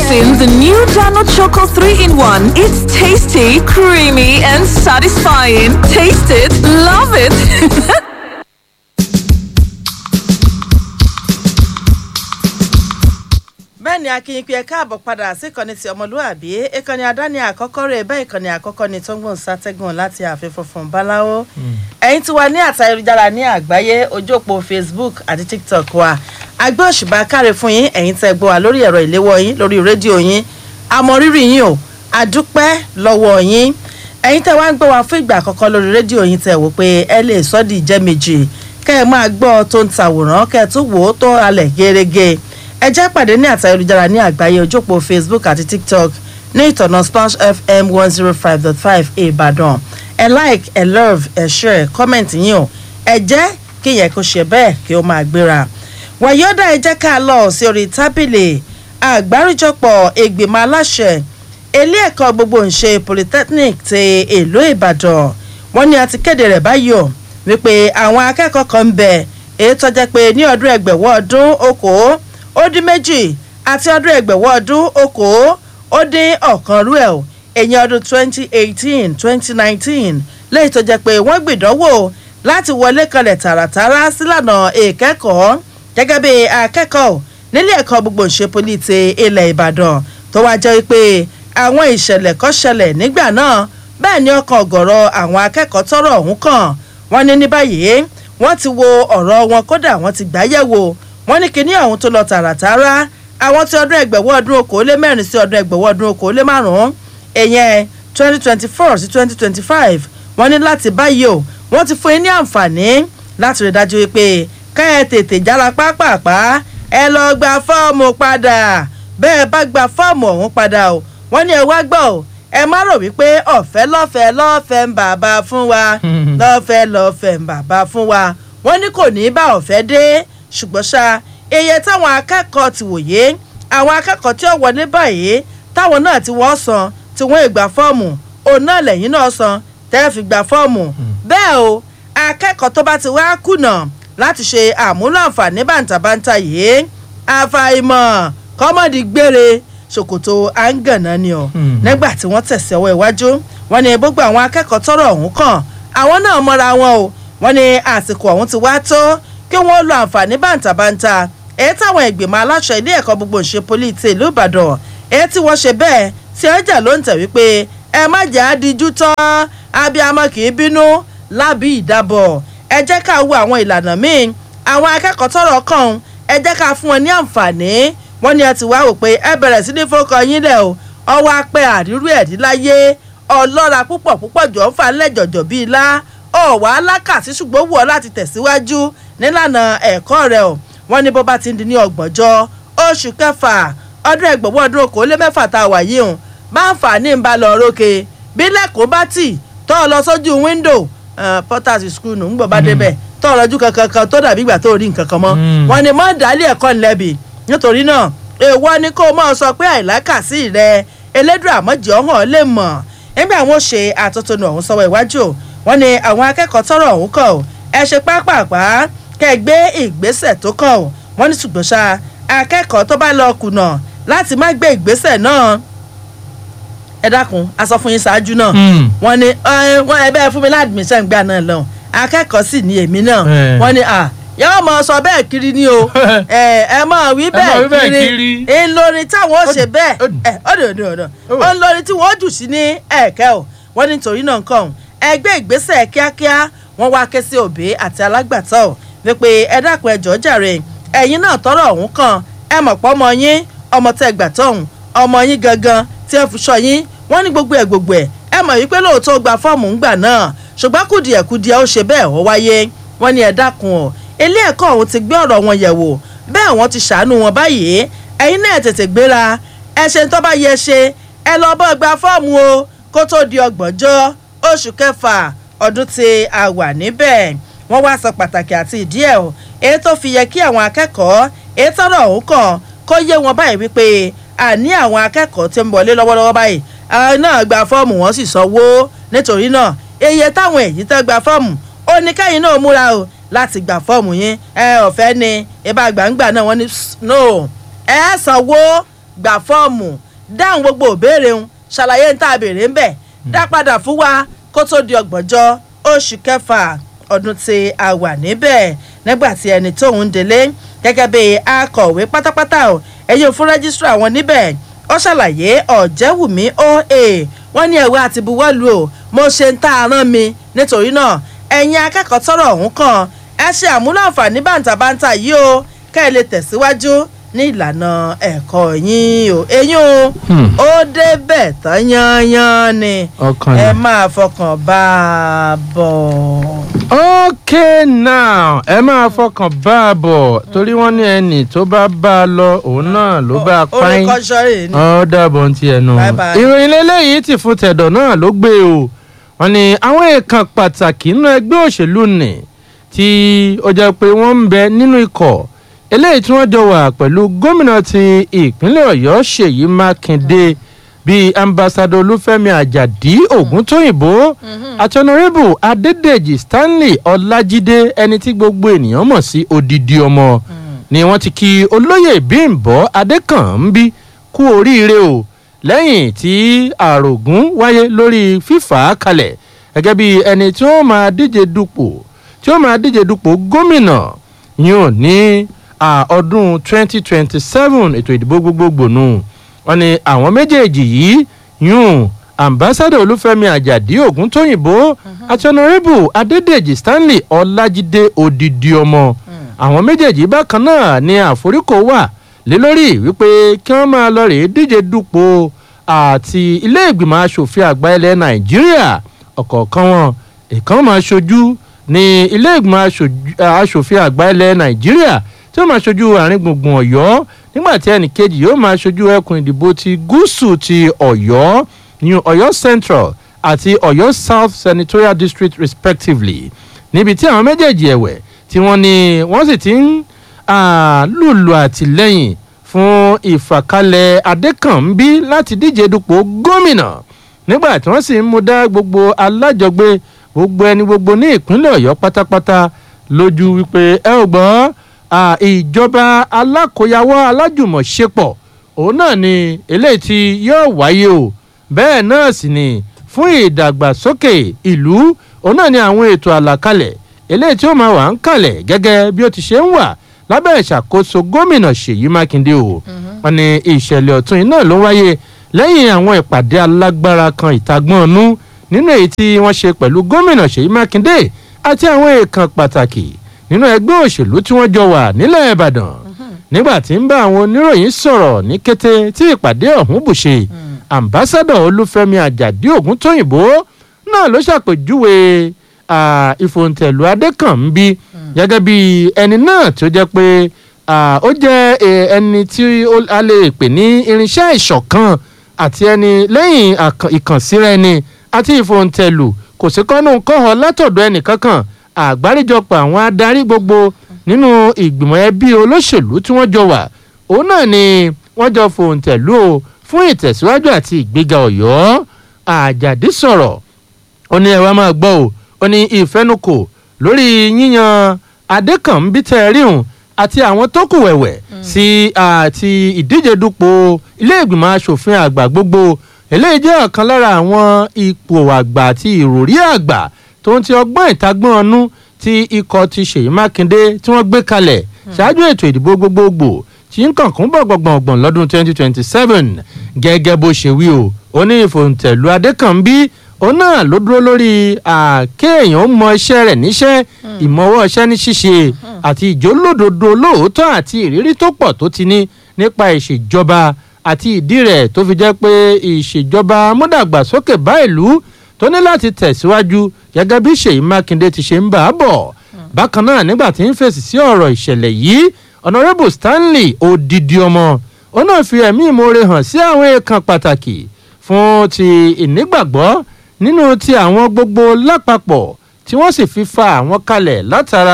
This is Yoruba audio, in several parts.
Introducing the new Dano Choco 3 in 1. It's tasty, creamy, and satisfying. Taste it, love it. bẹ́ẹ̀ ni akínyìn pé ẹ káàbọ̀ padà sí ìkànnì ti ọmọlúwàbí ìkànnì àdáni àkọ́kọ́ rẹ̀ bẹ́ẹ̀ ìkànnì àkọ́kọ́ ni tó ń gbọ̀n sátẹ́gùn láti ààfin funfun báláwo ẹ̀yin tí wà ní àtà ayélujára ní àgbáyé ojú òpó facebook àti tiktok wa agbé òṣùbà káre fún yín ẹ̀yin tẹ́ gbọ́ wa lórí ẹ̀rọ ìléwọ́ yín lórí rédíò yín àmọ̀rírì yín o àdúpẹ́ lọ́wọ́ yín ẹ̀yin tẹ́ wá ń gbọ́ wa fún ìgbà àkọ́kọ́ lórí rédíò yín tẹ́ wò pé ẹ lè sọ́dí ìjẹ́ méjì kẹ́ ẹ máa gbọ́ tó ń tàwòrán kẹ́ ẹ tún wò ó tó halẹ̀ gẹ́rẹ́gẹ́ ẹ jẹ́ pàdé ní àtà ayélujára ní àgbáyé ojópò facebook àti tiktok ní ìtọ̀nà splash fm one zero five dot five ìbàdàn ẹ like ẹ love ẹ share comment yín o ẹ jẹ́ kí yẹn kó ṣe bẹ́ẹ̀ kí ó máa gbéra wàyọ́dà ẹ jẹ́ ká lọ sí orí tábìlì àgbáríjọpọ̀ ìgbìmọ̀ aláṣẹ ilé ẹ̀kọ́ gbogbo ńṣe polytechnic ti ìlú ìbàdàn wọ́n ní a ti kéde rẹ̀ báyìí o wípé àwọn akẹ́kọ̀ọ́ kan ń bẹ èyí tó jẹ́ pé ní ọdún ẹgbẹ̀wọ́ ọdún okòó ó dín méjì àti ọdún ẹgbẹ̀wọ́ ọdún okòó ó dín ọ̀kan rú ẹ̀ o èyí ọdún twenty eighteen twenty nineteen lẹ́yìn tó jẹ́ pé wọ́n gbìdánwò láti wọlé kanlẹ̀ tààràtàrà sílànà ìkẹ́kọ̀ọ́ gẹ́gẹ́ bí akẹ́kọ̀ọ́ nílé ẹ̀kọ́ gbogbo ìṣepolí ti ilẹ̀ ìbàdàn tó wá jẹ́ pé àwọn ìṣẹ̀lẹ̀ kan ṣẹlẹ̀ nígbà náà bẹ́ẹ̀ ni ọkàn ọ̀gọ̀rọ̀ àwọn akẹ́kọ̀ọ́ tọrọ ọ̀hún kàn wọ́n ní ní báyìí wọ́n ti wo ọ̀rọ̀ wọn kódà wọ́n ti gbá yẹ̀wò wọ́n ní kinní ọ̀hún tó lọ tààràtàrà àwọn tí ọdún ẹgbẹ̀wọ́ ọdún okòólé mẹ́rin sí ọdún ẹgbẹ̀wọ́ ọdún okòólé márùn-ún èyẹn twenty twenty four sí twenty twenty five wọ́n ní láti báyìí o wọ́n ti fún yín ní àǹfààní láti rí dájú wípé ká ẹ tètè jára pápápá ẹ lọ gba fọ́ọ̀mù padà bẹ́ẹ̀ bá gba fọ́ọ̀mù ọ̀hún padà o wọ́n ní ẹ wá gbọ́ o ẹ má rò wípé ọ̀fẹ́ lọ́fẹ̀ẹ́ lọ́fẹ̀ẹ́ ń bàbá fún wa lọ́fẹ̀ẹ́ lọ́fẹ̀ẹ́ ń bàbá fún wa wọ́n ní kò ní bá ọ̀fẹ́ dé ṣùgbọ́n ṣá iye táwọn akẹ́kọ̀ọ́ ti wòye àwọn akẹ́kọ̀ọ́ tí ó wọlé báyìí táwọn náà ti wọ́n san tí wọ́n ìgbà fọ́ọ̀mù òun náà lẹ́yìn náà san tẹ́ fi gba fọ́ọ̀mù bẹ́ẹ̀ o akẹ́kọ̀ọ́ tó bá ti wá kùnà láti ṣe àmúlò àǹfààní bàǹtàbàǹtà yìí àfàìmọ̀ kọ́mọ̀dì gbére ṣòkòtò àǹgànà ni o nígbà tí wọ́n tẹ̀sí ọwọ́ iwájú wọ́n ní gbogbo àwọn akẹ́kọ̀ọ́ tọrọ ọ̀hún kàn àwọn náà mọ́ra wọn o wọ́n ní àsìkò ọ̀hún ti wá tó kí wọ́n lo àǹfààní bàǹtàbàǹtà èyí táwọn ìgbìmọ̀ aláṣẹ ilé ẹ̀kọ́ gbogbo ìṣe poli ti ìlú ìbàdàn èyí tí wọ́n ṣe bẹ́ẹ̀ tí ọjà ló ń tẹ̀ wípé ẹ má jẹ́ àdíjú tán abiyamọ kì í bínú lábí ìdábọ̀ ẹ jẹ́ ká wo àwọn ìlànà míì àwọn akẹ́kọ̀ọ́ tọrọ kàn ẹ jẹ́ ká fún wọn ní àǹfààní wọ́n ní ẹ ti wá wò pé ẹ bẹ̀rẹ̀ sí ní fọkọ yín lẹ̀ o ọwọ́ apẹ́ àrírú ẹ̀dí láyé ọlọ́ra púpọ̀ púpọ̀ jọ ń fa lẹ́jọ̀jọ̀ bíi ilá ọ̀wá alákàtí ṣùgbọ́n wù ọ́ láti tẹ̀síwájú nílànà ẹ̀kọ́ rẹ̀ o wọ́n ní bó bá ti ń di ní ọgbọ̀njọ́ oṣù kẹfà ọdún ẹgbẹ̀wọ́ ọdún okòólé mẹ́fà tá a wà yìí hùn bá ń fà ní ìbálò rókè bí lẹ́kọ̀ọ́ bá tì tọ́ ọ lọ sójú wíńdò porters school nù ń gbọ́ bá débẹ̀ tọ́ ọ lọ́jú kankan kan tó dàbí ìgbà tó rí nǹkan kan mọ́ wọ́n ní mọ́ dálé ẹ̀kọ́ ńlẹ́bì nítorí náà èèwọ̀ ni kó o máa sọ pé àìlákàsí rẹ elédùn àmọ́jì ọ̀hún lè mọ̀ nígbà wọn ṣe àtótónu ọ̀hún sọ́wọ́ iwájú wọn ni àwọn akẹ́kọ̀ọ́ tọrọ ọ̀hún kọ̀ ẹ ṣe pápápá kẹ́ gbé ìgbésẹ̀ tó kàn wọ́n ní ṣùgbọ́n ṣá akẹ́kọ̀ọ́ tó bá lọ kùnà láti má gbé ìgbésẹ̀ náà ẹ dákun a sọ fún yín ṣáájú náà wọ́n ní wọ́n ẹ bẹ́ẹ̀ fún mi ládùmíṣẹ́ ìgbà náà lọ akẹ́kọ̀ọ́ sì ní èmi náà wọ́n ní à yóò mọ sọ bẹ́ẹ̀ kiri ni o ẹ ẹ mọ wí bẹ́ẹ̀ kiri ńlọrin táwọn ó ṣe bẹ́ẹ̀ ẹ ọdọ ọdọ ọdọ ńlọrin tí wọ́n jù sí ní ẹ̀kẹ́ o wọ́n ní torí náà nǹkan ẹgbẹ́ ìgbésẹ̀ kíákíá wọ́n wá ké sí òbí àti alágbàtọ́ wípé ẹ dákun ẹjọ́ jàre ẹ̀yin náà tọrọ ọ̀hún kan ẹ mọ̀ pọ́ ọmọ yín ọmọ tẹ gbà tọ̀hún ọmọ yín gangan tí ẹ fi sọ yín wọ́n ní gbogbo ẹ̀ gbogbo ẹ̀ ẹ mọ̀ wípé lóòótọ́ gba fọ́ọ̀mù ńgbà náà ṣùgbọ́n kùdìẹ̀kudìẹ ó ṣe bẹ́ẹ̀ ó wáyé wọ́n ní ẹ dákun ọ̀ ilé ẹ̀kọ́ ọ̀hún ti gbé ọ̀rọ̀ wọn yẹ̀ wò bẹ́ẹ̀ wọ́n ti ṣàánú wọn báyìí ẹ̀yin náà tètè gbéra ẹ ṣe tó bá yẹ ṣe ẹ lọ bọ́ gba fọ́ọ̀mù o kó tó di ọgbọ̀njọ́ oṣù kẹfà ọdún tí a wà níbẹ̀ wọ́n wá sọ pàtàkì àti ìdí ẹ̀ o èyí tó fi yẹ kí àwọn akẹ́kọ̀ọ́ èyí tọ́rọ̀ ọ̀hún kàn kó yé wọn báyìí wípé àní àwọn akẹ́kọ̀ọ́ tí ń wọlé lọ́wọ́lọ́wọ́ báyìí àwọn náà gba fọ́ọ̀mù wọn sì sanwó nítorí náà iye táwọn èyí tẹ́ gba fọ́ọ̀mù ó ní kẹ́yìn náà múra o láti gba fọ́ọ̀mù yín ẹ ọ̀fẹ́ ni ìbá gbàǹgbà náà wọ́n ní no ẹ sanwó gbà fọ́ọ̀mù dáhùn gbogbo òbéèrè ń ṣàlàyé ń tá a béèrè ń bẹ̀ dá padà fún wa kó tó di ọgbọ̀njọ́ oṣù kẹfà ọdún tí a wà níbẹ̀ nígbà tí ẹni tóun délé gẹ́gẹ́ bí akọ̀wé pátápátá ò ẹ̀yìn fún rẹ́gísítà wọn níbẹ̀ ó ṣàlàyé ọ̀jẹ̀wùmí oa wọ́n ní ẹ̀wẹ́ àti buwọ́lu o mo ṣe ń tá a rán mi nítorí náà ẹ̀yin akẹ́kọ̀ọ́ tọrọ ọ̀hún kan ẹ ṣe àmúlò àǹfààní bàǹtàbàǹtà yìí o kẹ́ ẹ lè tẹ̀síwájú ní ìlànà ẹ̀kọ́ yín o eyín o Hmm. ó débẹ̀ tán yányán ni ọkàn ẹ yẹn. máa fọkàn bá a bọ̀. okay now ẹ máa fọkàn bá a bọ̀ torí wọ́n ní ẹnì tó bá bá a lọ òun náà ló bá a pààyàn orúkọ sọ́rí ni. ọ dàbọ̀ ní tiẹ̀ nù. Bye bye. ìròyìn lélẹ́yìí ti fún tẹ̀dọ̀ náà ló gbé o wọ́n ní àwọn èèkàn pàtàkì nínú ẹgbẹ́ òṣèlú nì tí ó jẹ́ pé wọ́n ń bẹ nínú ikọ̀ eléyìí tí wọ́n jọ wà pẹ̀lú gómìnà ti ìpínlẹ̀ ọ̀yọ́ ṣèyí mákindé bíi ambassadọ olúfẹ́mi àjàdí ògúntóyìnbó àti ọ̀nàrẹ́bù adédèjì stanley ọlájídé ẹni tí gbogbo ènìyàn mọ̀ sí odidi ọmọ ni wọ́n ti kí olóyè bímbọ́ adékànbí kú oríire o lẹ́yìn tí àrògún wáyé lórí fífà á kalẹ̀ gẹ́gẹ́ bí ẹni tí wọ́n máa díje dupò tí wọ́n máa díje dupò gómìnà yóò ní à, ọdún 2027 ètò ìdìbò gbogbogbò nù wọ́n ní àwọn méjèèjì yìí yún ambassadọ olúfẹ́mi àjàdí ògúntóyìnbó àti ọ̀nàrẹ́bù adédèjì stanley ọlájídé odidi ọmọ àwọn méjèèjì bákan náà ni àforíkò wà lé lórí wípé kí wọ́n máa lọ rèé díje dupò àti ilé ìgbìmọ̀ asòfin àgbà ilẹ̀ nàìjíríà ọ̀kọ̀ọ̀kan wọn ìkan máa ṣojú ní ilé ìgbìmọ̀ aṣojú- asòfin àgbà ilẹ̀ nàìjíríà tí ó máa ṣojú àárín gbùngbùn ọ̀yọ́ nígbà tí ẹnì kejì yóò máa ṣojú ẹkùn ìdìbò ti gúúsù ti ọ̀yọ́ ní ọ̀yọ́ central àti ọ̀yọ́ south senatorial district respectively níbi tí àwọn méjèèjì ẹ̀wẹ̀ tí wọ́n ní wọ́n sì ti ń ah, lùlù àtìlẹ́yìn fún ìfàkalẹ̀ adékànbí láti díje dupò gómìnà nígbà tí wọ́n sì ń mú dá gbogbo alájọgbé gbogbo ẹni gbogbo ní ìpínlẹ̀ ọ̀yọ́ pátápátá lójú wípé ẹ ò gbọ́ ah, ìjọba alákòyàwó alájùmọ̀ṣepọ̀ òun náà ni eléyìí tí yóò wáyé o bẹ́ẹ̀ náà sì ni fún ìdàgbàsókè ìlú òun náà ni àwọn ètò àlàkalẹ̀ eléyìí tí ó máa wà ń kalẹ̀ gẹ́gẹ́ bí ó ti ṣe ń wà lábẹ́ ìṣàkóso gómìnà ṣèyí mákindé o wọn ni ìṣẹ̀lẹ̀ ọ̀tún yìí náà ló wáyé lẹ́yìn àwọn ìpàdé alágbára kan ìtagbọ́n ọ̀nù nínú èyí tí wọ́n ṣe pẹ̀lú gómìnà ṣèyí mákindé àti àwọn èèkàn pàtàkì nínú ẹgbẹ́ òṣèlú tí wọ́n jọ wà nílẹ̀ ìbàdàn nígbà tí ń bá àwọn oníròyìn sọ̀rọ̀ ní kété tí ìpàdé ọ̀hún bùṣe ambassadọ olúfẹ́mi àjàdí ògúntóyìnbó náà ló ṣàpèjúwe ah, ìfòǹtẹ̀lù adékànbí gẹ́gẹ́ bí ẹni náà tó jẹ́ pé ah, ó jẹ́ eh, ẹni tí ó- a lè pè ní irinṣẹ́ ìṣọ̀kan àti ẹni lẹ́yìn àkàn- ìkànsíra ẹni àti ìfòǹtẹ̀lù kò sí kọ́nù kọ́họ látọ̀dọ̀ ẹnìkankan àgbáríjọpọ̀ àwọn adarí gbogbo nínú ìgbìmọ̀ ẹbí olóṣèlú tí wọ́n jọ wà òun náà ni wọ́n jọ fòǹtẹ̀lù o fún ìtẹ̀síwájú àti ìgbéga ọ̀yọ́ àjàdí sọ̀rọ̀ ó ní ẹ wá máa gbọ́ o ó ní ìfẹnukò lórí yíyan adékànbí tẹ́ẹ̀ríhùn àti àwọn tó kù wẹ̀wẹ̀ sí àti ìdíje dupò ilé ìgbìmọ̀ asòfin àgbà gbogbo eléyìí jẹ́ ọ̀kan lára àwọn ipò àgbà àti ìròrí àgbà tó ń ti ọgbọ́n ìtagbọ́n ọnú tí ikọ̀ ti ṣèyí mákindé tí wọ́n gbé kalẹ̀ ṣáájú ètò ìdìbò gbogbogbò tí ń kànkún bọ̀gbọ̀gbọ̀ngbọ̀n lọ́dún 2027 gẹ́gẹ́ bó ṣe wí o ó ní ìfòǹtẹ̀lú adékànbí òun náà ló dúró lórí àkéèyàn mọ iṣẹ́ rẹ̀ níṣẹ́ ìmọ̀wọ́ iṣẹ́ ní ṣíṣe àti ìjólódodo lóòótọ́ àti ìrírí tó pọ̀ tó ti ní nípa ìṣèjọba àti ìdí rẹ̀ tó fi jẹ́ pé ìṣèjọba múdàgbàsókè bá ìlú tó ní láti tẹ̀síwájú gẹ́gẹ́ bí ṣèyí mákindé ti ṣe ń bà á bọ̀ bákan náà nígbà tí ń fèsì sí ọ̀rọ̀ ìṣẹ̀lẹ̀ yìí ọ̀nàrẹ́bù stanley odidi ọmọ ó náà fi ẹ̀mí ìmoore hàn sí àwọn èèkàn pàtàkì fún ti ìnígbàgbọ́ nínú ti àwọn gbogbo lápapọ̀ tí wọ́n sì fi fa àwọn kalẹ̀ látara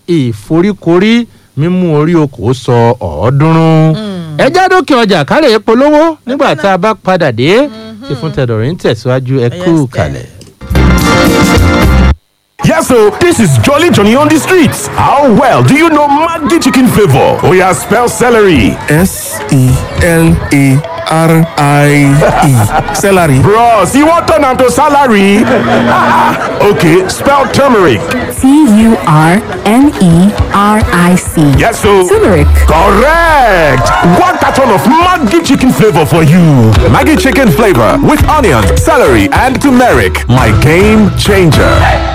ìforíkorí mímú orí okòó sọ ọ̀ọ́dúnrún. ẹ já dókè ọjà kárẹ̀ polówó nígbà tá a bá padà dé tí fún tẹ̀dọ̀rẹ́ ń tẹ̀síwájú ẹ kú Yes, kalẹ̀. Yes, so this is Jolly Johnny on the streets. How well do you know Maggi chicken flavor? Oh yeah, spell celery. S E L A R I E. Celery. Bros, you want turn to salary? okay, spell turmeric. T U R N E R I C. Yes, so Turmeric. correct. One carton of Maggi chicken flavor for you. Maggie chicken flavor with onion, celery, and turmeric. My game changer.